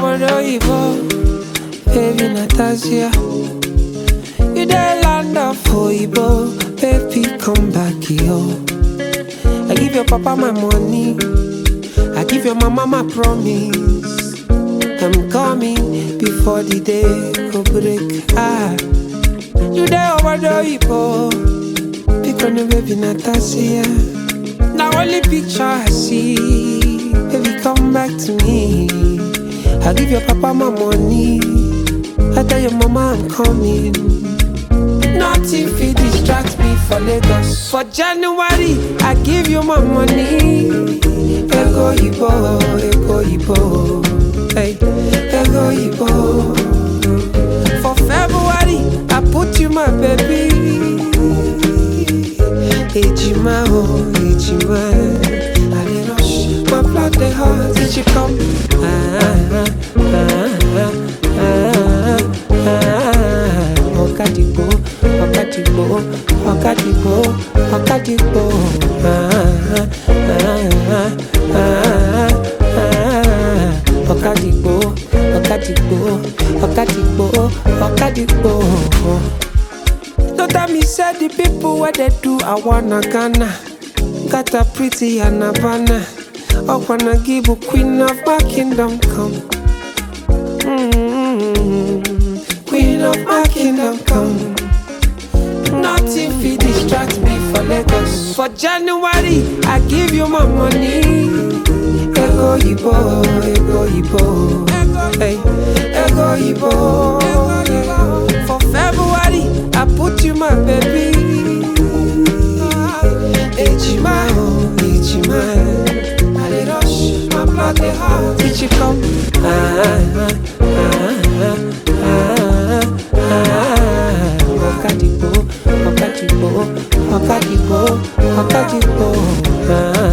obodo oyibo, baby Natasha. You dey land of oyibo, baby come back here. I give your papa my money, I give your mama my promise. I'm coming before the day go break. Ah, you dey obodo oyibo, pick on the baby Natasha. Now only picture I see, baby come back to me. I give your papa my money, I tell your mama I'm coming. Nothing fit distract me for Lagos. For January, I give you my money. Ego Ibo, Ego Ibo, hey, Ego Ibo. For February, I put you my baby. Ejima, oh, Ejima. I dey rush, my blood dey hot. Did you come? Ah, ah, ah, ah, ah. Ọ̀kadìgbò, ọ̀kadìgbò, ọ̀kadìgbò, ọ̀kadìgbò. Ah, ah, ah, ah, ah. Ọ̀kadìgbò, ọ̀kadìgbò, ọ̀kadìgbò, ọ̀kadìgbò. No tell me say the people where they do I wanna Ghana Got a pretty and Havana I wanna give a queen of my kingdom come mm Queen of my kingdom come Nothing fit distract me for Lagos For January I give you my money Ego Ibo, Ego Ibo Hey, Ego Ibo For February I put you my baby Ejima, oh, Ejima I dey rush, my blood dey hot Did you come? Ah, ah, ah, ah, ah. Ọ̀kadìgbò, ọ̀kadìgbò, ọ̀kadìgbò, ọ̀kadìgbò. Ah,